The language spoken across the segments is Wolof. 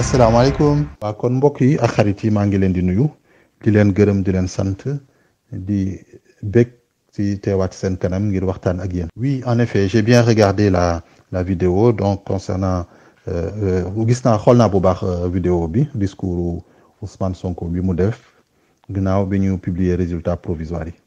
asalaamaaleykum waa kon mbokk yi ak xarit yi maa ngi leen di nuyu di leen gërëm di leen sant di bég ci teewaat seen kanam ngir waxtaan ak yéen. oui en effet j'ai bien regardé la la vidéo donc concernant gis naa xool naa bu baax vidéo bi discours Ousmane Sonko bi mu def ginnaaw bi ñu publier résultat provisoire yi.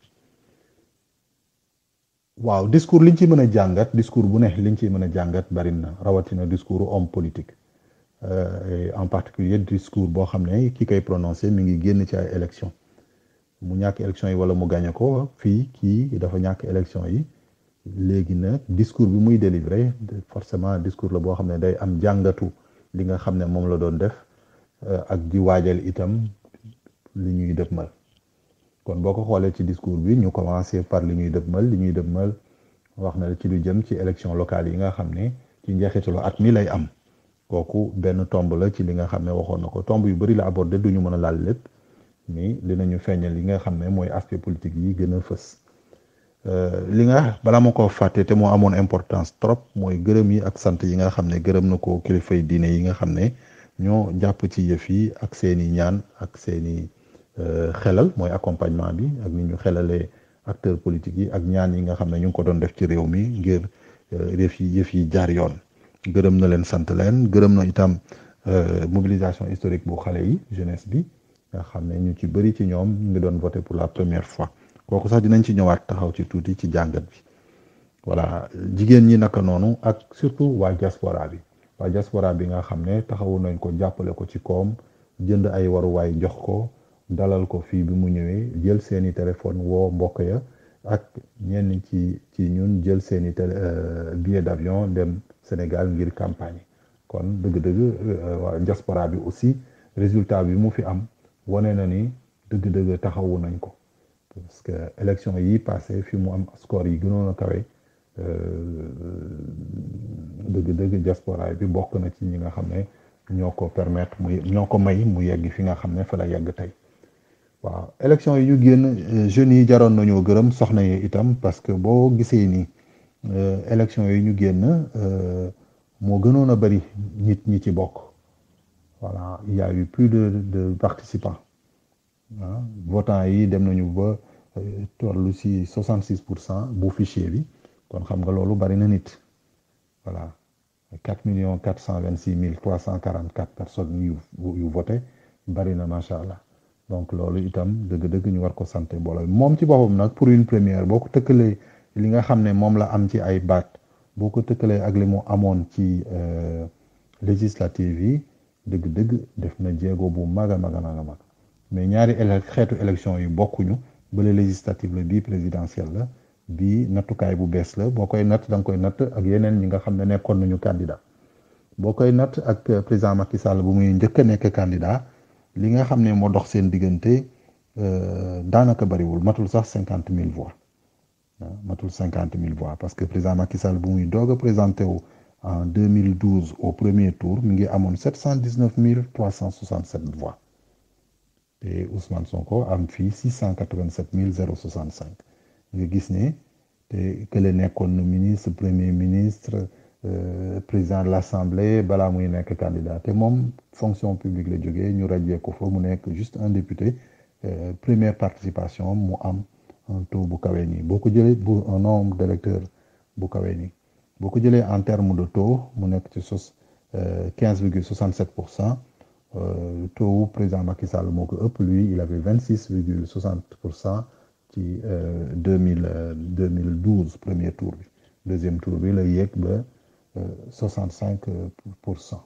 waaw discours liñ ci mën a jàngat discours bu ne liñ ciy mën a jàngat bari na rawatina discours homme politique euh, en particulier discours boo xam ne ki koy prononcé mi ngi génn ci ay élection mu ñàkk élection yi wala mu gagné ko fii kii dafa ñàkk élection yi léegi nag discours bi muy délivré forcément discours la boo xam ne day am jàngatu li nga xam ne moom la doon def ak di waajal itam li ñuy dëppmal kon boo ko xoolee ci discours bi ñu commencé par li ñuy dëppmal li ñuy dëppmal wax na ci lu jëm ci élection locale yi nga xam ne ci njeexitalu at mi lay am kooku benn tomb la ci li nga xam ne waxoon na ko tomb yu bëri la abordé du ñu mën a laal lépp ni dinañu feeñal li nga xam ne mooy aspect politique yi gën a fës li nga balaa ma ko fàtte te moo amoon importance trop mooy gërëm yi ak sant yi nga xam ne gërëm na ko kilifay diine yi nga xam ne ñoo jàpp ci yëf yi ak seeni ñaan ak seeni xelal mooy accompagnement bi ak ni ñu xelalee acteurs politiques yi ak ñaan yi nga xam ne ñu ngi ko doon def ci réew mi ngir yëf yi yëf yi jaar yoon gërëm na leen sant leen gërëm na itam mobilisation historique bu xale yi jeunesse bi nga xam ne ñu ci bëri ci ñoom ñu ngi doon voté pour la première fois kooku sax dinañ ci ñëwaat taxaw ci tuuti ci jàngat bi voilà jigéen ñi naka noonu ak surtout waa diaspora bi waa diaspora bi nga xam ne taxawu nañ ko jàppale ko ci koom jënd ay waruwaay jox ko dalal ko fii bi mu ñëwee jël seeni téléphone woo mbokk ya ak ñenn ci ci ñun jël seeni télé billet d'avion dem Sénégal ngir campagne kon dëgg-dëgg waa diaspora bi aussi résultat bi mu fi am wane na ni dëgg-dëgg taxawu nañ ko parce que élection yi passé fi mu am score yi gënoon a kawe dëgg-dëgg diaspora bi bokk na ci ñi nga xam ne ñoo ko permettre mu ñoo ko may mu yegg fi nga xam ne fa la yegg tey waaw élection yi ñu génn jeunes yi jaroon nañoo gërëm soxna yi itam parce que boo gisee ni élection yi ñu génn moo gënoon a bari nit ñi ci bokk voilà il y a eu plus de de participants ah votants yi dem nañu ba tollu ci 66 pour cent bu fichier bi kon xam nga loolu bari na nit voilà 4 millions 426 mille 344 personnes yu yu voté bari na macha allah. donc loolu itam dëgg-dëgg ñu war ko sant mbooloo moom ci boppam nag pour une première boo ko tëkkalee li nga xam ne moom la am ci ay baat boo ko tëkkalee ak li mu amoon ci législative yi dëgg-dëgg def na jéego bu mag a mag a mag a mag mais ñaari élec xeetu élection yi bokkuñu bële législative la bii présidentielle la bii nattukaay bu bees la boo koy natt da nga koy natt ak yeneen ñi nga xam ne nekkoon nañu candidat boo koy natt ak président Macky Sall bu muy njëkk a nekk candidat li nga xam ne moo dox seen diggante daanaka bariwul matul sax cinquante mille voix matul cinquante mille voix parce que président Macky Sall bu muy doog a présenté wu en 2012 au premier tour mi ngi amoon sept cent dix neuf mille trois cent soixante sept voix te Ousmane Sonko am fii six cent quatre vingt sept mille zéro soixante cinq nga gis ne te kële nekkoon na ministre premier ministre. Euh, président de l'Assemblée balaa muy nekk candidat te moom fonction publique la jógee ñu rajee ko fa mu nekk juste un député euh, première participation mu am un taux bu kawee nii boo ko jëlee bu un nombre d'électeurs bu kawee nii boo ko jëlee en terme de taux mu nekk ci sos quinze virgule soixante sept pour cent taux wu président Macky Sall moo ko ëpp lui il avait vingt six virgule soixante pour cent ci deux mille deux mille douze premier tour bi deuxième tour bi la yéeg ba. 65 pour cent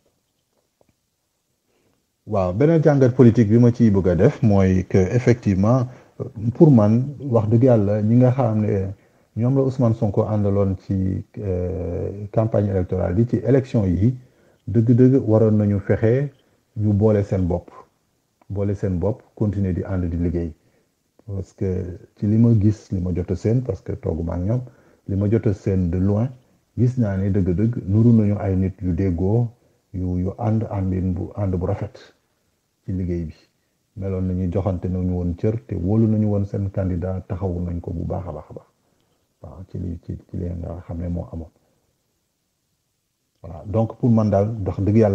waaw beneen jàngat politique bi ma ciy bëgg a def mooy que effectivement pour man wax dëgg yàlla ñi nga xam ne ñoom la Ousmane Sonko àndaloon ci campagne électorale bi ci élection yi dëgg-dëgg waroon nañu fexe ñu boole seen bopp boole seen bopp continuer di ànd di liggéey parce que ci li ma gis li ma jot a seen parce que tooguma ak ñoom li ma jot a seen de loin gis naa ne dëgg-dëgg nuru nañu ay nit yu déggoo yu yu ànd àndin bu ànd bu rafet ci liggéey bi meloon nañu joxante nañu woon cër te wóolu nañu woon seen candidat taxawu nañ ko bu baax a baax a baax waaw ci li ci ci li nga xam ne moo amoon voilà donc pour man daal dox dëgg yàlla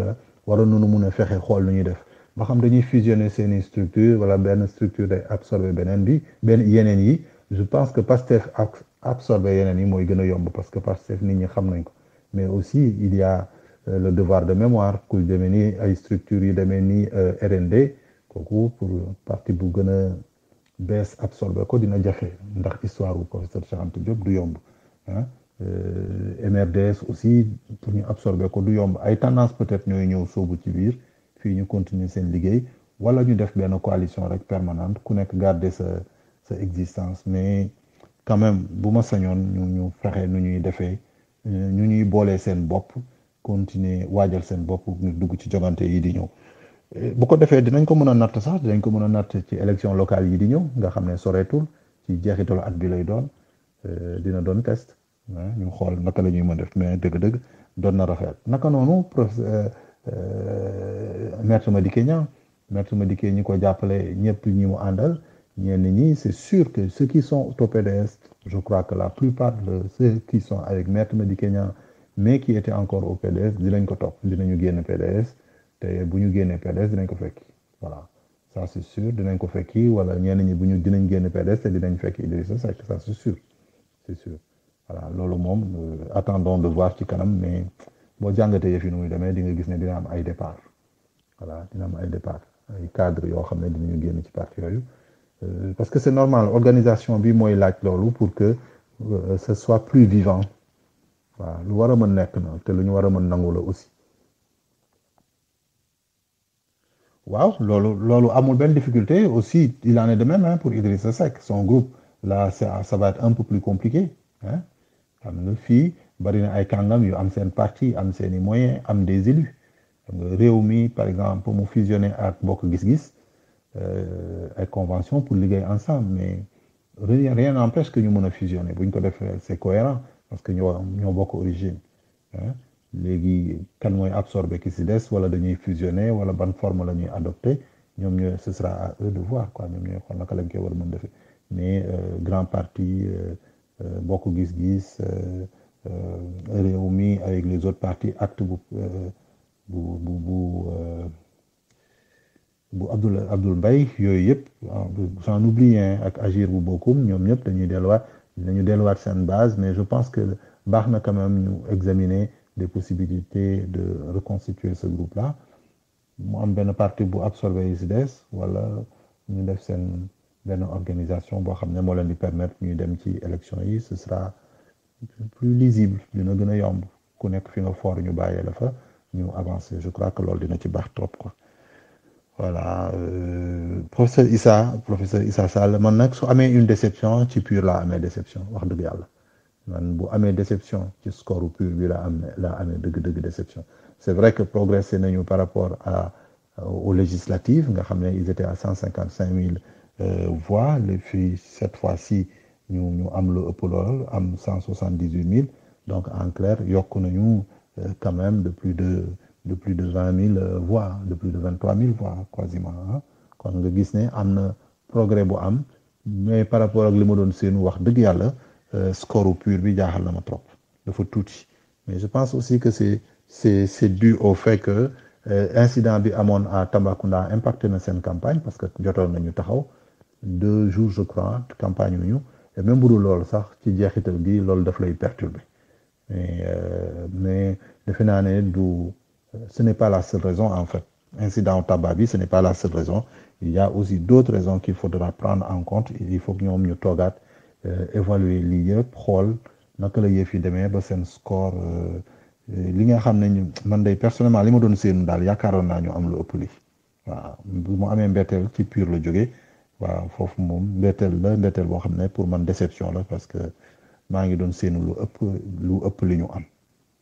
waroon nañu mun a fexe xool nu ñuy def ba xam dañuy fusionner seeni structure wala benn structure day absorber beneen bi benn yeneen yi je pense que Pastef absorber yeneen yi mooy gën a yomb parce que Pastef nit ñi xam nañ ko mais aussi il y a le devoir de mémoire ku demee ni ay structures yu demee ni RND kooku pour parti bu gën a bees absorber ko dina jafe ndax histoire bu professeur Cheikh Anta Diop du yomb ah MRDS aussi pour ñu absorber ko du yomb ay tendance peut-être ñooy ñëw soobu ci biir fii ñu continuer seen liggéey wala ñu def benn coalition rek permanente ku nekk garder sa sa existence mais quand même bu ma sañoon ñu ñu fexe nu ñuy defee ñu ñuy boolee seen bopp continuer waajal seen bopp ñu dugg ci jogante yi di ñëw bu ko defee dinañ ko mën a natt sax dinañ ko mën a natt ci élection locale yi di ñëw nga xam ne soreetul ci jeexitalu at bi lay doon dina doon test ñu xool naka la ñuy mën def mais dëgg-dëgg doon na rafet naka noonu professeur maître Madické Niang maître Madické ñi ko jàppale ñëpp ñi mu àndal ñenn ñi c'est sûr que ceux qui sont au PDS je crois que la plupart de ceux qui sont avec maître Madické Niang mais qui étaient encore au PDS dinañ ko topp dinañu génn PDS te bu ñu génnee PDS dinañ ko fekki voilà ça c'est sûr dinañ ko fekki wala ñenn ñi bu ñu dinañ génn PDS te dinañ fekki Idrissa Seck ça c'est sûr c'est sûr voilà loolu moom attendons de voir ci kanam mais boo jàngatee yëf yi nu muy demee di nga gis ne dina am ay départ voilà dina am ay départ ay cadre yoo xam ne dinañu génn ci parti yooyu parce que c'est normal organisation bi mooy laaj loolu pour que ce soit plus vivant waaw lu war a mën nekk na te lu ñu war a mën nangu la aussi waaw loolu loolu amul benn difficulté aussi il en est de même hein, pour Idrissa Seck son groupe là ça ça va être un peu plus compliqué hein xam nga fii bari na ay kàngam yu am seen parti am seeni moyens am des élus xam nga réew mi par exemple mu fusionner ak bokk gis-gis ay convention pour liggéey ensemble mais rien rien n'empêche que ñu mën a fusionner bu ñu ko defee c'est cohérent parce que ñoo ñoo bokk origine léegi kan mooy absorber ki si des wala dañuy fusionner wala ban forme la ñuy adopter ñoom ñooy ce sera à eux de voir quoi ñoom ñooy xool naka lañ koy war a mën defee mais grand parti bokk gis-gis réew mi avec les autres partis acte bu bu bu bu bu Abdoul Abdoul Mbaye yooyu yëpp j'en oublie ak agir bu bokkum ñoom ñëpp dañuy delluwaat dañu delluwaat seen base mais je pense que baax na quand même ñu examiner des possibilités de reconstituer ce groupe là mu am benn parti bu absorbé yi si des wala ñu def seen benn organisation boo xam ne moo leen di permettre ñuy dem ci élection yi ce sera plus lisible dina gën a yomb ku nekk fi nga foor ñu bàyyee la fa ñu avancer je crois que loolu dina ci baax trop quoi voilà euh, professeur Issa professeur Issa Sall man nag su amee une déception ci pur laa amee déception wax dëgg yàlla man bu amee déception ci score pur bi la am la amee dëgg-dëgg déception c'est vrai que progressé nañu par rapport à aux législatives nga xam ne ils étaient à cent cinquante cinq mille voix les fii cette fois-ci ñu ñu am lu ëpp lool am cent soixante dix huit mille donc en clair yokk nañu quand même de plus de de plus de vingt mille voix de plus de vingt trois mille voix quasiment kon nga gis ne am na progrès bu am mais par rapport ak li ma doon seenu wax dëgg yàlla score pur bi jaaxal na ma trop dafa tuuti mais je pense aussi que c'est c'est c'est dû au fait que incident bi amoon à Tambacounda impacté na seen campagne parce que jotoon nañu taxaw deux jours je crois campagne ñu et même bu dul loolu sax ci jeexital bi loolu daf lay perturber mais mais defe naa ne du ce n'est pas la seule raison en fait incident tabac bi ce n'est pas la seule raison il y a aussi d'autres raisons qu'il faudra prendre en compte il faut que ñoom ñu toogaat évaluer lii yëpp xool naka la yëf yi demee ba seen score li nga xam ne ñu man day personnellement li ma doon séenu daal yaakaaroon naa ñu am lu ëpp lii waaw bu mu amee mbetteel ci pur la jógee waaw foofu moom mbetteel la mbetteel boo xam ne pour man déception la parce que maa ngi doon séenu lu ëpp lu ëpp li ñu am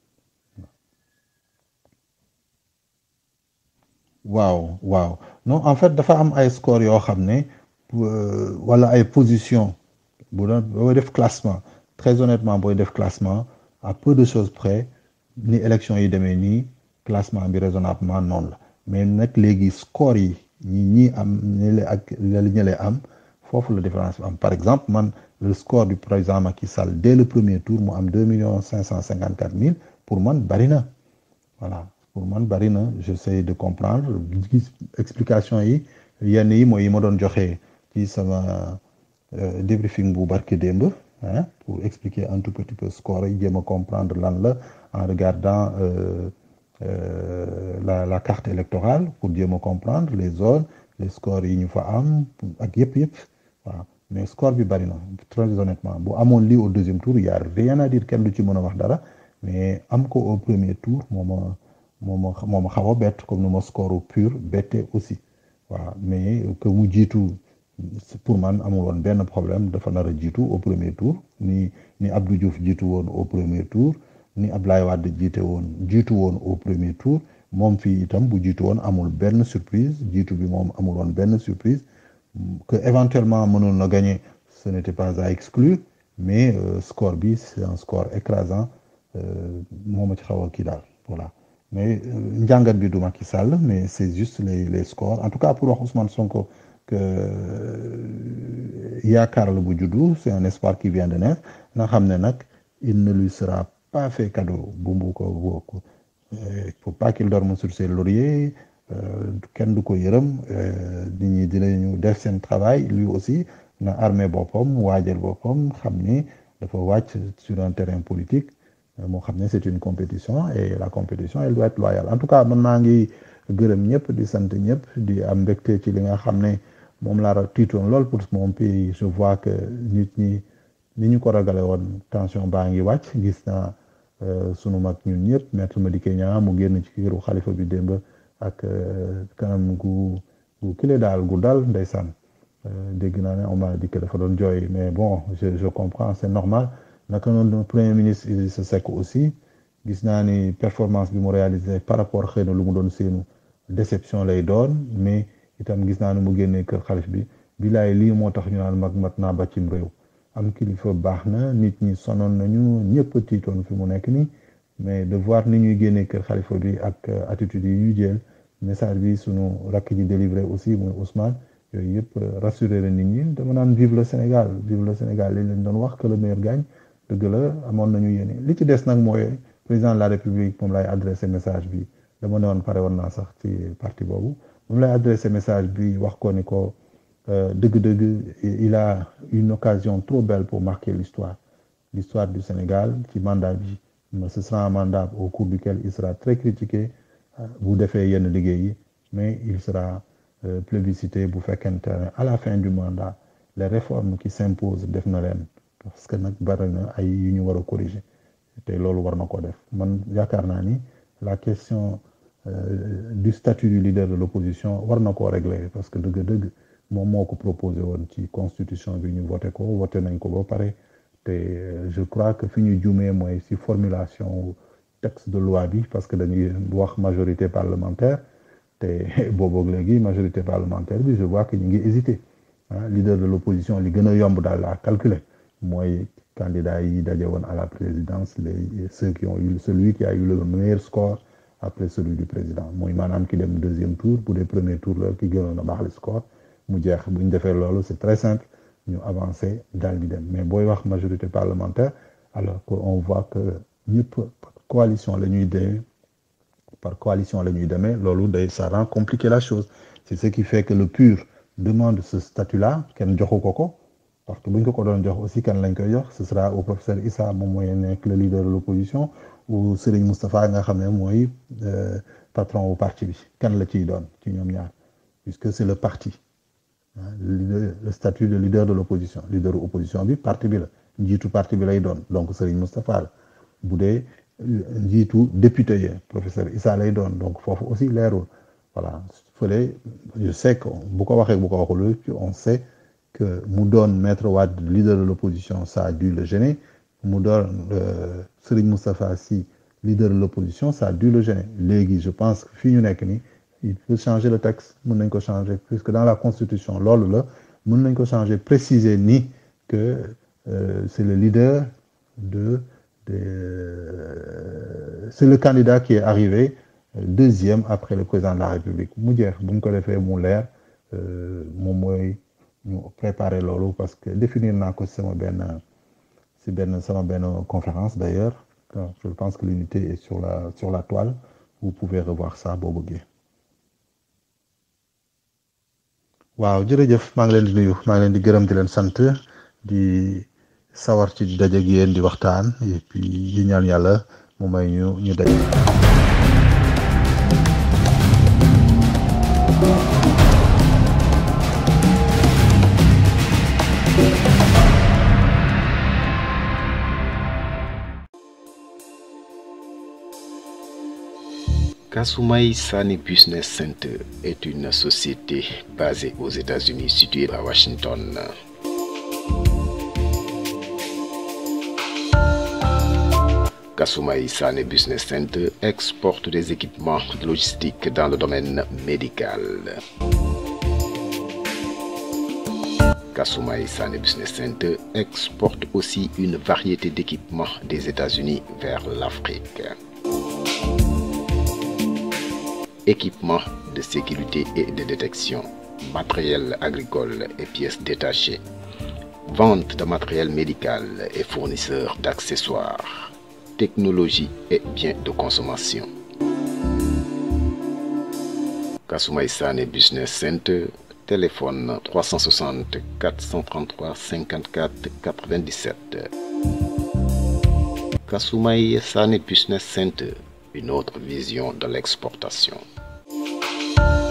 waaw waaw non en fait dafa am ay score yoo xam ne wala ay position bu doon booy def classement très honnêtement booy def classement à peu de choses près ni élection yi demee nii classement bi raisonnablement noonu la mais nag léegi score yi ñi ñi am ñële ak la ñële am foofu la différence bi am par exemple man le score du président Macky Sall dès le premier tour mu am deux millions cinq cent cinquante quatre mille pour man bari na voilà pour man bari na j'essaie de comprendre gis explication yi yenn yi mooy yi ma doon joxe ci sama débriefing bu barke démb hein pour expliquer un tout petit peu score yi jéem a comprendre lan la en regardant euh, euh, la la carte électorale pour jéem a comprendre les zones les scores yi ñu fa am ak yëpp yëpp waaw mais score bi bari na très honnêtement bu amoon lii au deuxième tour y a rien à dire kenn du ci mën a wax dara mais am ko au premier tour moo ma moo ma moo ma xaw a bett comme nu ma score pur bette aussi waaw mais que mu jiitu pour man amul woon benn problème dafa nar a jiitu au premier tour ni ni Abdou Diouf jiitu woon au premier tour ni Ablaye Wade jiite woon jiitu woon au premier tour moom fii itam bu jiitu woon amul benn surprise jiitu bi moom amul woon benn surprise que éventuellement mënoon na gagner ce n'était pas à exclure mais euh, score bi c'est un score écrasant moo ma ci xaw a kii daal voilà mais njàngat bi du Macky Sall mais c'est juste les les scores en tout cas pour wax Ousmane Sonko que yaakaar la bu juddu c'est un espoir qui vient de naître nga xam ne nag il ne lui sera pas fait cadeau bu mu ko bokk il faut pas qu'il dorme sur ses lauriers kenn du ko yërëm nit ñi dinañu def seen travail lui aussi na armé boppam waajal boppam xam ni dafa wàcc sur un terrain politique moo xam ne c'est une compétition et la compétition elle doit être loyale en tout cas man maa ngi gërëm ñëpp di sant ñëpp di am mbégte ci li nga xam ne moom laa tiitoon lool pour mon pays je vois que nit ñi ni ñu ko ragale woon tension baa ngi wàcc gis naa sunu mag ñun ñëpp maître Madické Niang mu génn ci këru xalifa bi démb ak kanam gu gu kile daal gu dal ndeysaan dégg naa ne on m'a dit que dafa doon jooy mais bon je je comprends c'est normal naka noonu premier ministre Idrissa Seck aussi gis naa ni performance bi mu réalisé par rapport xëy na lu mu doon seenu déception lay doon mais itam gis naa ne mu génnee kër xalif bi bilaay lii moo tax ñu naan mag mat naa bàccim réew am kilifa baax na nit ñi sonoon nañu ñëpp tiitoon fi mu nekk nii mais de voir ni ñuy génnee kër xalifa bi ak attitude yi ñuy jël message bi sunu rakk ji délivré aussi muy Ousmane yooyu yëpp rassurer la nit ñi dama naan vive le Sénégal vive le Sénégal li leen doon wax que le meilleur gagne dëgg la amoon nañu yéene li ci des nag mooy président de la République moom lay adressé message bi dama ne woon pare woon naa sax ci parti boobu moom lay adressé message bi wax ko ni ko dëgg-dëgg il a une occasion trop belle pour marquer l'histoire l'histoire du Sénégal ci mandat bi ce sera un mandat au cours duquel il sera très critiqué bu defee yenn liggéey yi mais il sera plébiscité bu fekkente ne à la fin du mandat les réformes qui s'imposent def na leen parce que nag bari na ay yu ñu war a corriger te loolu war na ko def man yaakaar naa ni la question euh, du statut du leader de l'opposition war na koo régler parce que dëgg-dëgg moom moo ko proposé woon ci constitution bi ñu voté ko voté nañ ko ba pare te je crois que fi ñu jumee mooy ci formulation texte de loi bi parce que dañuy wax majorité parlementaire te booboog léegi majorité parlementaire bi je vois que ñu ngi hésité ah leader de l'opposition li gën a yomb daal à calculer mooy candidat yi daje woon à la présidence les ceux qui ont eu celui qui a eu le meilleur score après celui du président mooy maanaam ki dem deuxième tour bu dee premier tour la ki gënoon a baax le score mu jeex bu ñu defee loolu c'est très simple ñu avancer daal di dem mais booy wax majorité parlementaire alors que on voit que ñëpp coalition la ñuy demee par coalition la ñuy demee loolu day ça rend compliqué la chose c'est ce qui fait que le PUR demande ce statut-là kenn joxu ko ko parce que bu ñu ko ko doon jox aussi kan lañ koy jox ce sera au professeur Issa moom mooy nekk le leader de l'opposition ou Serigne Moustapha nga xam ne mooy patron au parti bi kan la ciy doon ci ñoom ñaar puisque c'est le parti le, le statut de leader de l'opposition leader de opposition bi parti bi la njiitu parti bi lay doon donc Serigne Moustapha la bu dee njiitu député yi professeur Issa lay doon donc foofu aussi leerul voilà fële je sais que bu ko waxee bu ko waxul on sait que mu doon maître Wade leader de l'opposition ça a dû le gêner mu doon euh, Serigne Moustapha Sy leader de l'opposition ça a dû le gêner léegi je pense que fii ñu nekk nii il faut changer le texte mën nañ ko changer puisque dans la constitution loolu la mën nañ ko changer préciser ni que euh, c'est le leader de de euh, c'est le candidat qui est arrivé deuxième après le président de la République mu jeex bu ñu ko defee mu leer moom mooy ñu préparer loolu parce que définir naa ko sama benn si benn sama benn conférence d'ailleurs je pense que l'unité est sur la sur la toile vous pouvez revoir ça boo bëggee waaw jërëjëf maa ngi leen di nuyu maa ngi leen di gërëm di leen sant di sawar ci daje ak yéen di waxtaan et puis di ñaan yàlla mu may ñu ñu daje. Kasumai Sani Business Center est une société basée aux États-Unis située à Washington. Kasumai Sane Business Center exporte des équipements de logistique dans le domaine médical. Kasumai Sane Business Center exporte aussi une variété d'équipements des États-Unis vers l'Afrique. Équipements de sécurité et de détection, matériel agricole et pièces détachées, vente de matériel médical et fournisseurs d'accessoires, technologie et biens de consommation. Kasumai Sane Business Center, téléphone 360 433 54 97. Kasumai Sane Business Center, une autre vision de l'exportation.